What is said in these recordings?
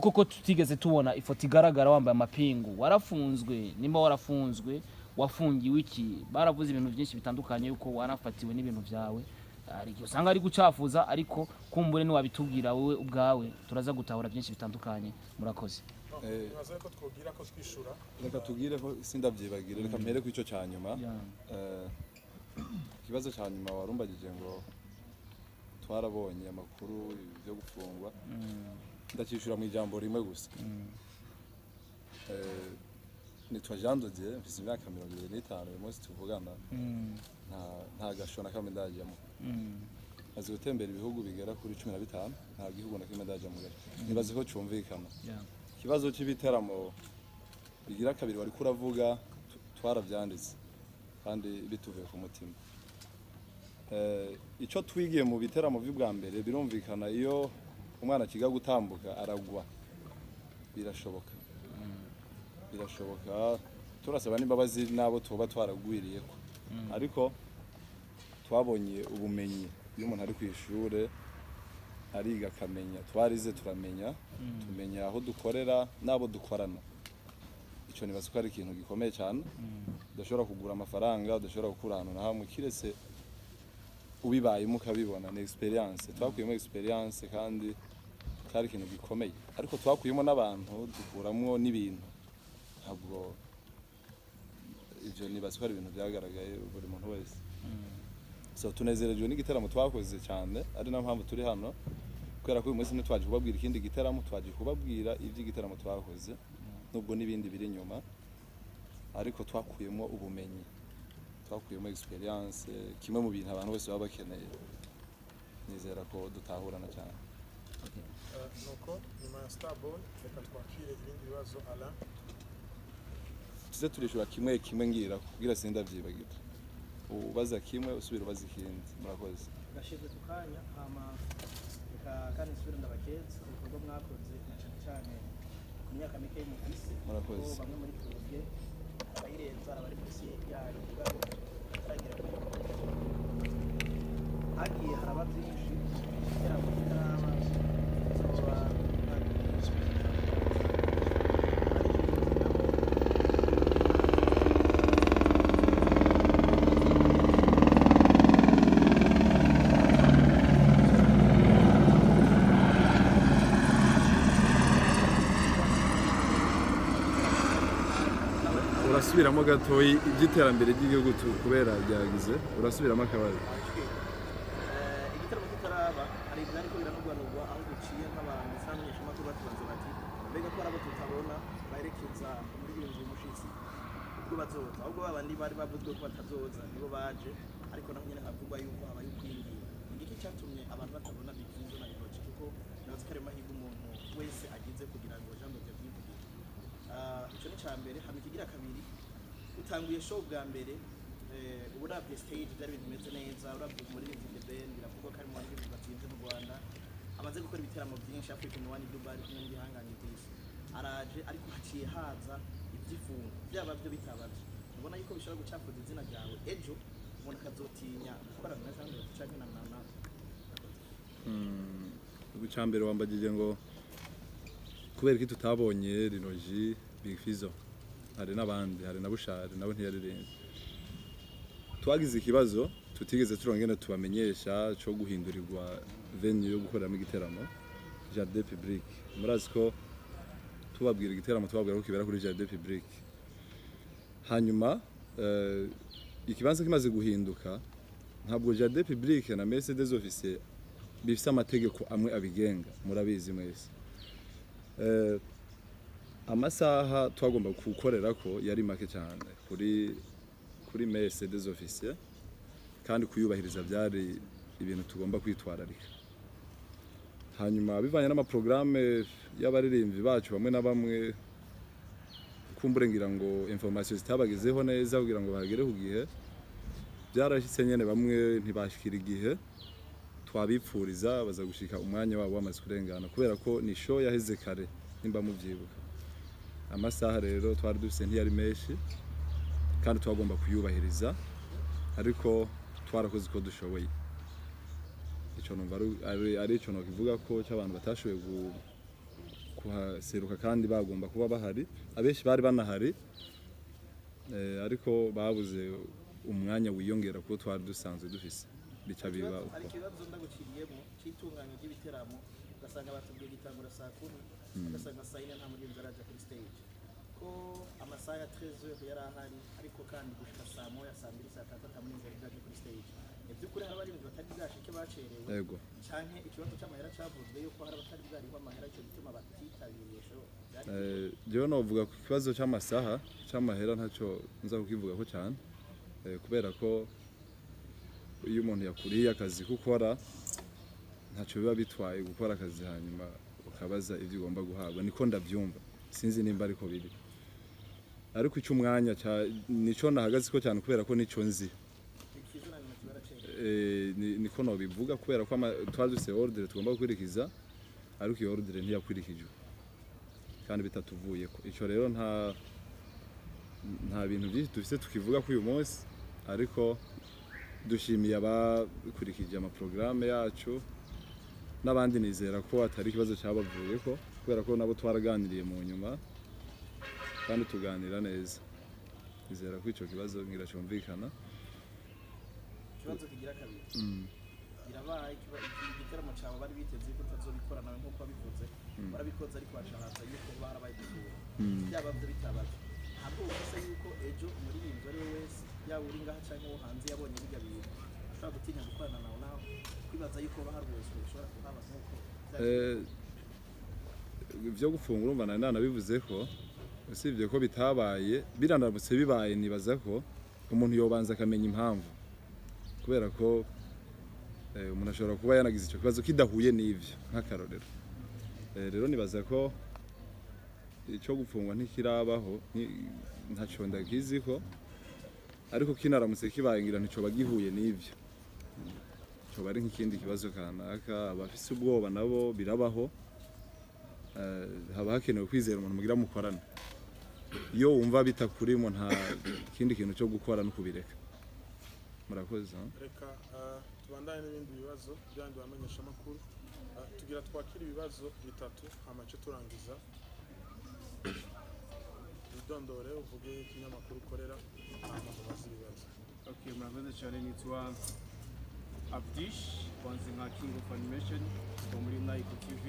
koko tutigeze tubona ifoto igaragara wambaye amapingu warafunzwe nimba warafunzwe wafungiwe iki baravuze ibintu byinshi bitandukanye yuko warafatiwe n'ibintu byawe hari igihe usanga ari gucafuza ariko kumbure ntiwabitubwira wowe ubwawe turaza gutahura byinshi bitandukanye murakoze bibaza ko twubwira ko twishura reka tubwire ko sindabyibagire reka mpere ku icyo cya nyuma Eh, ikibazo cya nyuma warumbagije ngo twarabonye amakuru yo gufungwa ndakishyura mu ijambo rimwe gusa Eh, nitwa jean dodier mfite imyaka mirongo ibiri n'itanu uyu munsi tuvugana nta- nta gasho na kamwe ndajyamo maze gutembera ibihugu bigera kuri cumi na bitanu nta gihugu na kimwe ndajyamo rero nibaze ko cyumvikana ikibazo cy'ibiteramo bigira kabiri wari kuravuga tu- twarabyanditse kandi bituvuye ku mutima Eh, icyo twigiye mu biteramo by'ubwa mbere birumvikana iyo umwana akiga gutambuka aragwa birashoboka birashoboka turasaba n'imbabazi n'abo tuba twaragwiriyeko ariko twabonye ubumenyi iyo umuntu ari ku ishuri ariga akamenya twarize turamenya tumenya aho dukorera n'abo dukorana icyo nibaza ko ari ikintu gikomeye cyane udashobora kugura amafaranga udashobora gukura ahantu na hamwe kiretse ubibayemo ukabibona ni experience twakuyemo experience kandi cyari ikintu gikomeye ariko twakuyemo n'abantu dukuramo n'ibintu ntabwo ibyo nibaza ko ari ibintu byagaragaye buri muntu wese so tunezerejwe n'igitaramo twakoze cyane ari nayo mpamvu turi hano kubera ko uyu munsi ntitwaje kubabwira ikindi gitaramo twaje kubabwira iby'igitaramo twakoze nubwo n'ibindi biri inyuma ariko twakuyemo ubumenyi twakuyemo experience kimwe mu bintu abantu bose baba bakeneye nizera ko dutahurana cyane Eh, nuko nyuma ya starboy reka twakire ibindi bibazo ala tuze turishura kimwe kimwe ngira kugira sindabyibagira ubaza kimwe usubira ubaza ikindi murakoze gashize ku kanya hama reka kandi isubire ndabakeza ibikorwa mwakoze na cyane cyane ku myaka mike y'umuvise Murakoze. kuko bamwe muri twebwe abayirenza abari munsi yayo ubwabo bataragira ku hagiye haraba byinshi kugira ngo bitaraba izuba urasubiramo gatoyi iby'iterambere ry'igihugu kubera ryagize urasubiramo akabazo Eh, igitaramo kitaraba hari ibintu ariko biranugwanugwa aho duciye nk'abantu bisa n'abanyeshamakuru batubaza bati mbega ko ari abo tutabona baherekeza muri iyo nzu y'umushyitsi ubwo bazoza ahubwo ba bandi bari bavuzwe ko batazoza nibo baje ariko naho nyine havugwa yuko habaye ukwingira ni iki cyatumye abantu batabona bikinzo na iroki kuko nabazi ko ari amahirwe umuntu wese agize kugira ngo jambo ryavyivugira Ah, ico ni cambere hama ikigira kabiri utanguye show bwa mbere eh, ubu uravye stage vyari ibintu bimeze neza uravye umuririmbyi The Ben biravugwa ko ari mu baririmbyi batsinze mu rwanda amaze gukora ibitaramo byinshi african one dubai kumwe n'ibihangange byinshi araje ariko haciye haza iby'ifungo byaba byo bitabavye ubona yuko bishobora gucafuza izina ryawe ejo umuntu akazotinya gukorana na jambo canke na na- na icyambere wambagije ngo kubera ko tutabonye rinoji big fizo hari n'abandi hari na bushari nabo ntiyarirenze twagize ikibazo tutigeze turongera tubamenyesha cyo guhindurirwa venue yo gukoreramo igiteramo jardin public murazi ko tubabwira igiteramo tubabwira ko kibera kuri jardin public hanyuma eh, ikibanza kimaze guhinduka ntabwo jardin public na mercedes office bifite amategeko amwe abigenga murabizi mwese Eh, amasaha twagomba gukorera ko yari make cyane kuri kuri Mercedes officier kandi kuyubahiriza byari ibintu tugomba kwitwararika hanyuma bivanye n'amaprograme y'abaririmbyi bacu bamwe na bamwe kumbure ngira ngo information zitabagezeho neza kugira ngo bahagere ku gihe byarashyitse nyine bamwe ntibashyikira igihe twabipfuriza baza gushika umwanya wabo wamaze kurengana kubera ko ni show yaheze kare nimba mubyibuka amasaha rero twari dufite ntiyari menshi kandi twagomba kuyubahiriza ariko twarakoze uko dushoboye icyo numva ari- ari- ari icyo nakivuga ko cy'abantu batashoboye gu- kuhaseruka kandi bagomba kuba bahari abenshi bari banahari eh, ariko babuze umwanya wiyongera kuko twari dusanzwe dufise bica biba Ikibazo- hari uko ikibazo ndaguciriyemo cy'itunganya ry'ibiteramo ugasanga batubwiye gitangura saa kumi ugasanga saa yine nta mugenzi araja kuri stage ko amasaha ya 13 yari ahari ariko kandi gushika saa moya saa mbiri saa tatu ata mugenzi yari bwaje kuri stage mu by'ukuri hari abarinzi batari bwashike bacerewe yego canke ikibazo c'amahera cavuzwe yuko hari abatari bwarihwa amahera ico gituma batitabiriye show byari Eh, jewe novuga ku kibazo cy'amasaha cy'amahera ntacyo nza kukivugaho cyane Eh, kubera ko iyo umuntu yakuriye akazi ko ukora ntacyo biba bitwaye gukora akazi hanyuma ukabaza ibyo ugomba guhabwa niko ndabyumva sinzi nimba ariko biri ariko icyo umwanya cya- nicyo nahagaze ko cyane kubera ko nicyo nzi ikizina nyuma kibaracerewe Eh, ni- niko nobivuga kubera ko ama- twari dufite orudire tugomba gukurikiza ariko iyo orudire ntiyakurikijwe kandi bitatuvuyeko icyo rero nta nta bintu byinshi dufite tukivuga kuri uyu munsi ariko dushimiye abakurikije amaporogaramu yacu n'abandi nizera ko atari ikibazo cyabavuyeko kubera ko nabo twaraganiriye mu nyuma kandi tuganira neza nizera ko icyo kibazo ngira cyumvikana ikibazo kigira kabiri birabaye ikiba- iki- igitaramo cyawe bari biteze yuko utazobikora nawe nk'uko wabivuze warabikoze ariko washahanza yuko barabayitegura byaba byo bitabaje ntabwo ufise yuko ejo umuririmbyi ari we wese yaba uri ngaha cyangwa wo hanze yabonye biga bintu ashobora gutinya gukorana nawe nawe kwibaza yuko baharuhuzwe ushobora kuhaba nk'uko byari- Eh, ibyo gufungura urumva nari nanabivuze ko usibye ko bitabaye biranamutse bibaye nibaza ko umuntu yobanza akamenya impamvu kubera ko eh, umuntu ashobora kuba yanagize icyo kibazo kidahuye n'ibyo nk'akarorero Eh, rero nibaza ko icyo gufungwa ntikirabaho ni- ntacyo ndakizi ko ariko kinaramutse kibaye ngira ntico bagihuye n'ibyo cyoba ari nk'ikindi kibazo kanaka abafise ubwoba nabo birabaho Eh, haba hakenewe kwizera umuntu mugira mukorana iyo wumva bitakurimo nta kindi kintu cyo gukora no kubireka murakoze ha? reka ah, tubandane n'ibindi bibazo byandi bamenyeshamakuru Ah, tugira twakire ibibazo bitatu amace turangiza witondore uvuge ikinyamakuru ukorera hanyuma ubaze ibibazo Okay, murakoze cyane nitwa Abdish kwanze nka King of Animation kuva muri Nike TV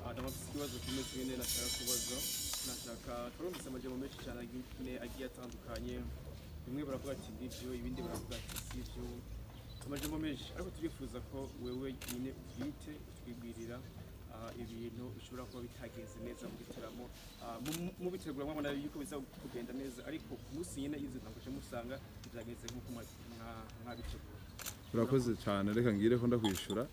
Ah, ndaba mfite ikibazo kimwe kimwe nashaka kubaza nashaka twarumvise amajambo menshi cyane agiye agiye atandukanye bimwe baravuga ati nibyo ibindi baravuga ati sibyo amajambo menshi ariko turifuza ko wewe nyine ubwite utwibwirira ah, ibintu bishobora kuba bitagenze neza mu gitaramo Ah, mu- mu bitegura mwabona yuko biza kugenda neza ariko ku munsi nyine y'izo ntabwo uje musanga byagenze nk'uko mwa- mwa- mwabitegura murakoze cyane reka ngire ko ndakwishura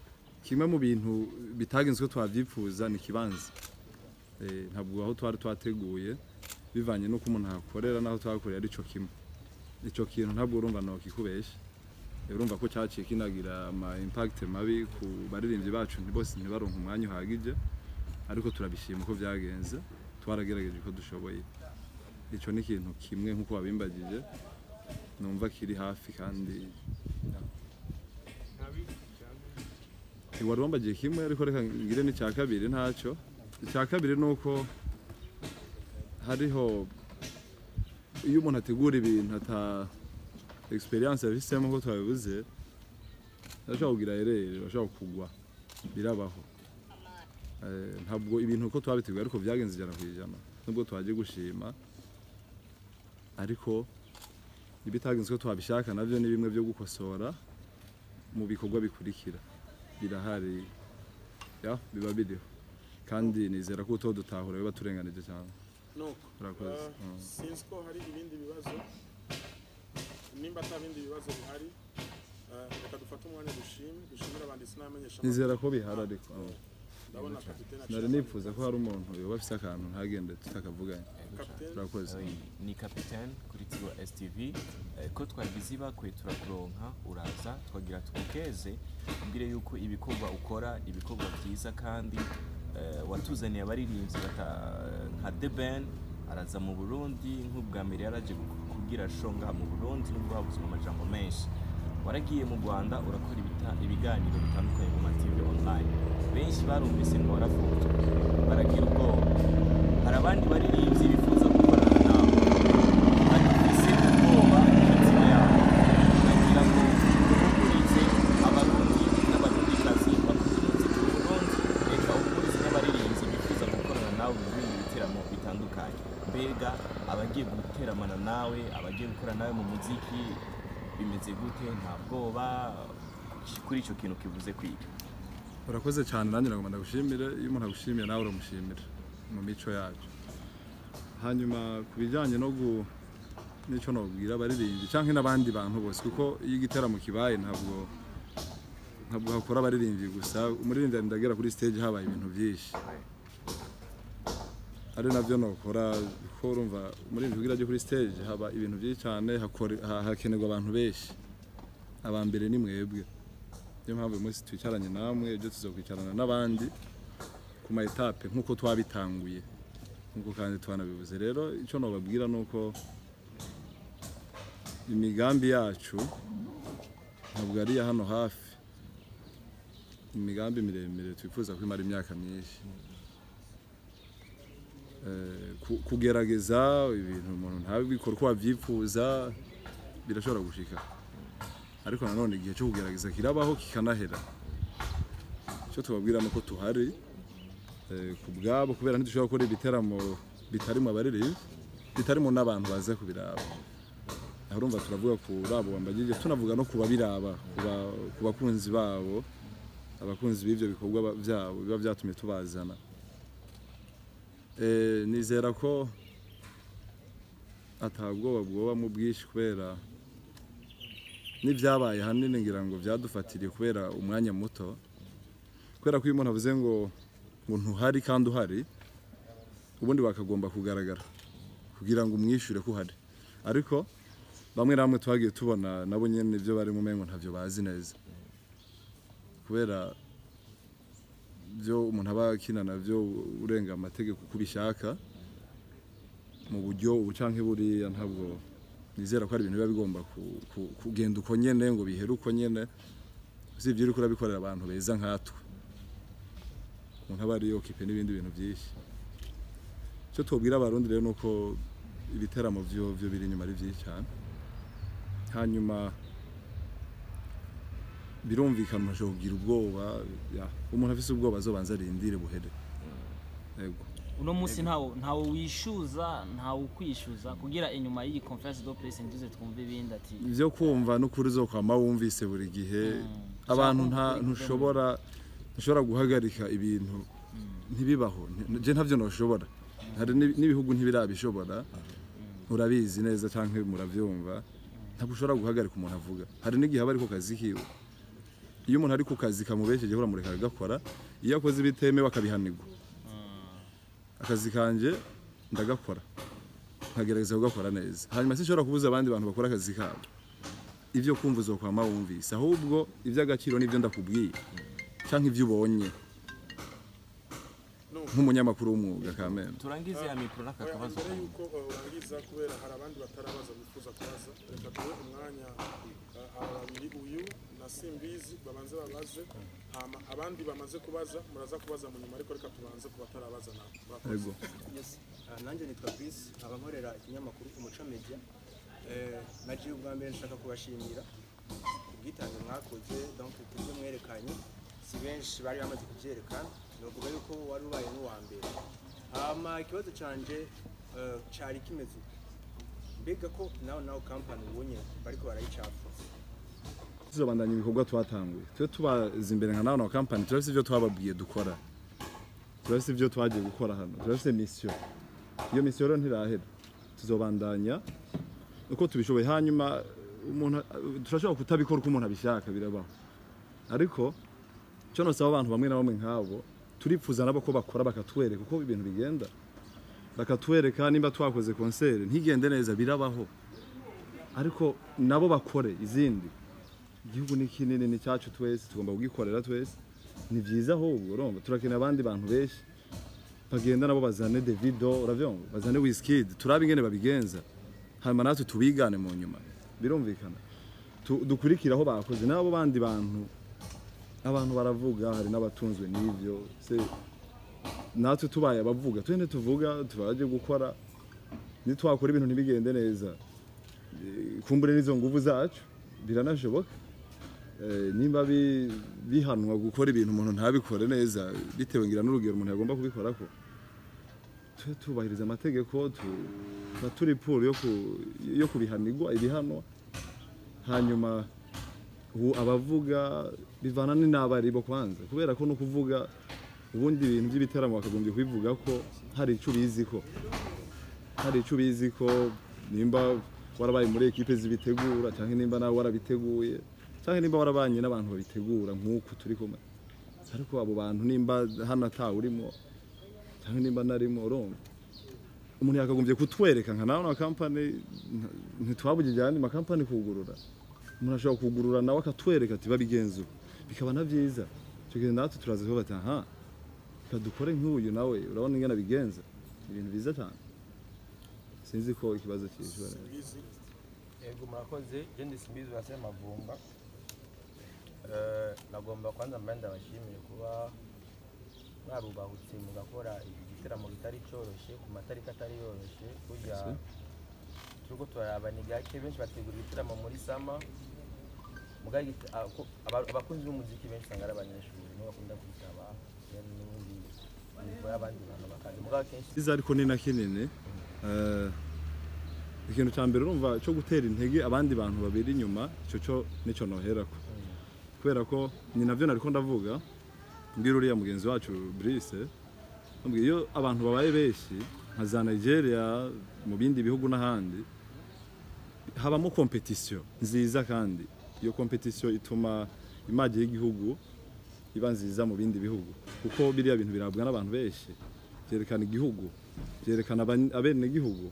kimwe mu bintu bitagenze ko twabyifuza ni ikibanza Eh, ntabwo aho twari twateguye bivanye n'uko umuntu ahakorera n'aho twakorera ari cyo kimwe icyo kintu ntabwo urumva nokikubeshya Eh, urumva ko cyaciye kinagira ama impact mabi ku baririmbyi bacu nti- bose ntibaronke umwanya uhagije ariko turabishima ko byagenze twaragerageje ko dushoboye icyo ni ikintu kimwe nk'uko wabimbagije numva kiri hafi kandi wari wambagiye kimwe ariko reka ngire n'icya kabiri ntacyo icya kabiri ni uko hariho iyo umuntu ategura ibintu ata egisperiyanse yabisemo ko twabibuze ashobora kugira ereri ashobora kugwa birabaho Eh, ntabwo ibintu uko twabiteguye ariko byagenze ijana ku ijana nubwo twagiye gushima ariko ibitagenze uko twabishaka nabyo ni bimwe byo gukosora mu bikorwa bikurikira birahari ya biba biriho kandi nizera ko utodutahura biba turenganije cyane nuko Murakoze. Ah, Mm. sinzi ko hari ibindi bibazo nimba ata bindi bibazo bihari ah, reka dufate umwanya dushime dushimire abanditsi n'abamenyeshamakuru nizera ko bihari ariko ndabona kapitene nari nipfuza ko hari umuntu yoba afise akantu ntagende tutakavuganye kapitene murakoze ni kapitani kuri tigo STV Eh, ko twagize ibakwe turakuronka uraza twagira tugukeze mbere yuko ibikorwa ukora ibikorwa byiza kandi eh, watuzaniye abaririmbyi bata- nka The Ben araza mu Burundi nk'ubwa mbere yaraje kugira shonga mu Burundi nubwo habuze amajambo menshi waragiye mu rwanda urakora ibita- ibiganiro bitandukanye mu mativi online benshi barumvise ngo warafunzwe baragira ubwoba hari abandi baririmbyi bifuza gukorana nawe bagifise ubwoba mu mitima yabo bagira ngo ubukunze abarundi n'abarundikazi bakunze ku burundi reka ubukunzi n'abaririmbyi bifuza gukorana nawe mu bindi bitaramo bitandukanye mbega abagiye guteramana nawe abagiye gukorana nawe mu muziki bimeze gute nta bwoba kuri icyo kintu kivuze kwiga urakoze cyane nanjye nagomba ndagushimire iyo umuntu agushimiye nawe uramushimira mu mico yacu hanyuma ku bijyanye no gu n'icyo nabwira abaririmbyi cyangwa n'abandi bantu bose kuko iyo igitaramo kibaye ntabwo ntabwo hakora abaririmbyi gusa umuririmbyi ndagera kuri stage habaye ibintu byinshi ari nabyo nokora kuko urumva umuririmbyi ugira ajya kuri stage haba ibintu byinshi cyane hakore- ha- hakenerwa abantu benshi aba mbere ni mwebwe niyo mpamvu uyu munsi twicaranye namwe ibyo tuzakwicarana n'abandi ku ma etape nk'uko twabitanguye nk'uko kandi twanabivuze rero icyo nababwira ni uko imigambi yacu ntabwo ari iya hano hafi imigambi miremire twifuza ko imara imyaka myinshi Eh, ku- kugerageza ibintu umuntu ntabikora uko wabyifuza birashobora gushika ariko nanone igihe cyo kugerageza kirabaho kikanahera icyo tubabwira ni uko tuhari eh, ku bwabo kubera ntidushobora gukora ibiteramo bitarimo abaririmbyi bitarimo n'abantu baza kubiraba aho urumva turavuga ku babo bambagije tunavuga no ku babiraba ku ba- ku bakunzi babo abakunzi b'ibyo bikorwa ba- byabo biba byatumye tubazana Eh, nizera ko atabwoba bwoba mu bwinshi kubera n'ibyabaye hanini ngira ngo byadufatiriye kubera umwanya muto kubera ko iyo umuntu avuze ngo ngo ntuhari kandi uhari ubundi bakagomba kugaragara kugira ngo umwishyure ko uhari ariko bamwe na bamwe twagiye tubona nabo nyine ibyo barimo umengo ntabyo bazi neza kubera byo umuntu aba akina nabyo urenga amategeko uko ubishaka mu buryo ubu canke buriya ntabwo nizera ko ari ibintu biba bigomba ku- ku- kugenda uko nyene ngo bihere uko nyene usibye uriko urabikorera abantu beza nkatwe umuntu aba ari yokipe n'ibindi bintu byinshi icyo tubwira abarundi rero ni uko ibitaramo vyo vyo biri inyuma ari byinshi cyane hanyuma birumvikana umuntu kugira ubwoba ya, umuntu afise ubwoba azobanza arindire buhere yego uno munsi ntawo ntawo wishyuza ntawe ukwishyuza kugira inyuma y'iyi conference do press nduze twumve ibindi ati ibyo kumva n'ukuri uzokwama wumvise buri gihe abantu nta ntushobora ntushobora guhagarika ibintu ntibibaho Nti- nje ntabyo ntushobora hari n'ibi- n'ibihugu ntibirabishobora murabizi neza cyangwa murabyumva ntabwo ushobora guhagarika umuntu avuga hari n'igihe aba ari ku kazi kiwe iyo umuntu ari ku kazi kamubesheje uramureka agakora iyo akoze ibitemewe akabihanirwa akazi kanjye ndagakora nkagerageza kugakora neza hanyuma sinshobora kubuza abandi bantu bakora akazi kabo ibyo kumva uzokwama wumvise ahubwo iby'agaciro n'ibyo ndakubwiye cyangwa ibyo ubonye nk'umunyamakuru w'umwuga kamena turangize ya mikoro n'aka Oya, kabazo mbere yuko uh, urangiza kubera hari abandi batarabaza bifuza kubaza reka duhe umwanya uh, aba babiri uyu na simbizi babanze babaze hama abandi bamaze kubaza muraza kubaza mu nyuma ariko reka tubanze ku batarabaza nabo Murakoze. yego Yes. Ah, nanjye nitwa Chris nkaba nkorera ikinyamakuru umuco media Eh, nagiye ubwa mbere nshaka kubashimira ubwitange mwakoze donc kubyo mwerekanye si benshi bari bamaze kubyerekana novuga yuko wari ubaye n'uwa mbere hama ikibazo cyanjye eh, cari kimeze uku mbega ko nawe nawe kampani ubonye bariko barayicafuza tuzobandanya ibikorwa twatanguye twe tubaza imbere nka nawe na kampani turafite ibyo twababwiye dukora turafite ibyo twagiye gukora hano turafite misiyo iyo misiyo rero ntirahera tuzobandanya uko tubishoboye hanyuma umuntu turashobora kutabikora uko umuntu abishaka birabaho ariko icyo nosaba abantu bamwe na bamwe nk'abo turipfuza nabo ko bakora bakatwereka uko ibintu bigenda bakatwereka nimba twakoze konseri ntigende neza birabaho ariko nabo bakore izindi igihugu ni kinini ni cyacu twese tugomba kugikorera twese ni byiza ahubwo urumva turakenera abandi bantu benshi bagenda nabo bazane Davido uravyumva bazane Wizkid turabe ingene babigenza hanyuma natwe tubigane mu nyuma birumvikana tu- dukurikira aho bakoze n'abo bandi bantu abantu baravuga hari n'abatunzwe n'ibyo se natwe tubaye abavuga tugende tuvuga turaje gukora nitwakora ibintu ntibigende neza Eh, kumbure n'izo nguvu zacu biranashoboka Eh, nimba bi- bihanwa gukora ibintu umuntu ntabikore neza bitewe ngira n'urugero umuntu yagomba kubikora ko tube tubahiriza amategeko tu- tuba turi puru yo ku- yo kubihanirwa ibihanwa hanyuma ubu abavuga bivana ni n'abari bo kwanza kubera ko no kuvuga ubundi ibintu by'ibitaramo bakagombye kubivuga ko hari icyo ubizi ko hari icyo ubizi ko nimba warabaye muri ekipe zibitegura cyangwa nimba nawe warabiteguye cyangwa nimba warabanye n'abantu babitegura nk'uku turi kumwe ariko abo bantu nimba hano atawurimo cyangwa nimba narimo urumva umuntu yakagombye kutwereka nka nawe kampani ntitwabugije ayandi makampani kugurura umuntu ashobora kugurura nawe akatwereka ati babigenza ubu bikaba na byiza icyo gihe natwe turaza tuba bati aha reka dukore nk'uyu nawe urabona ingana bigenza ibintu byiza cyane sinzi ko ikibazo kishobora simbizi Yego murakoze, je ndi Simbizi wa Sema Mavumba. nagomba kwanza mbere ndabashimiye kuba mwarubahutse mugakora iki gitaramo kitari cyoroshye ku matariki atari yoroshye burya turiko turaraba ni gake benshi bategura ibitaramo muri sama mugabo igita- a- ko- aba- abakunzi b'umuziki benshi usanga ari abanyeshuri nibo bakunda kwitaba then n'ubundi bivura abandi bantu bakaza mugabo akenshi cyiza ariko ni na kinini Eh, ikintu cya mbere urumva cyo gutera intege abandi bantu babiri inyuma icyo cyo nicyo noherako kubera ko ni nabyo nari ko ndavuga mbwira uriya mugenzi wacu Brice mbwira iyo abantu babaye benshi nka za Nigeria mu bindi bihugu n'ahandi habamo kompetisiyo nziza kandi iyo kompetisiyo ituma image y'igihugu iba nziza mu bindi bihugu kuko biriya bintu birabwa n'abantu benshi byerekana igihugu byerekana aban- abenegihugu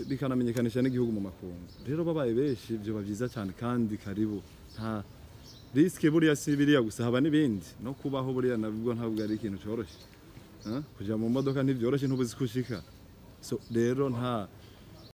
bikanamenyekanisha n'igihugu mu makungu rero babaye benshi byoba byiza cyane kandi karibu nta risike buriya si biriya gusa haba n'ibindi no kubaho buriya nabwo ntabwo ari ikintu cyoroshye Ah, kujya mu modoka ntibyoroshye ntubuzi ko ushika so rero nta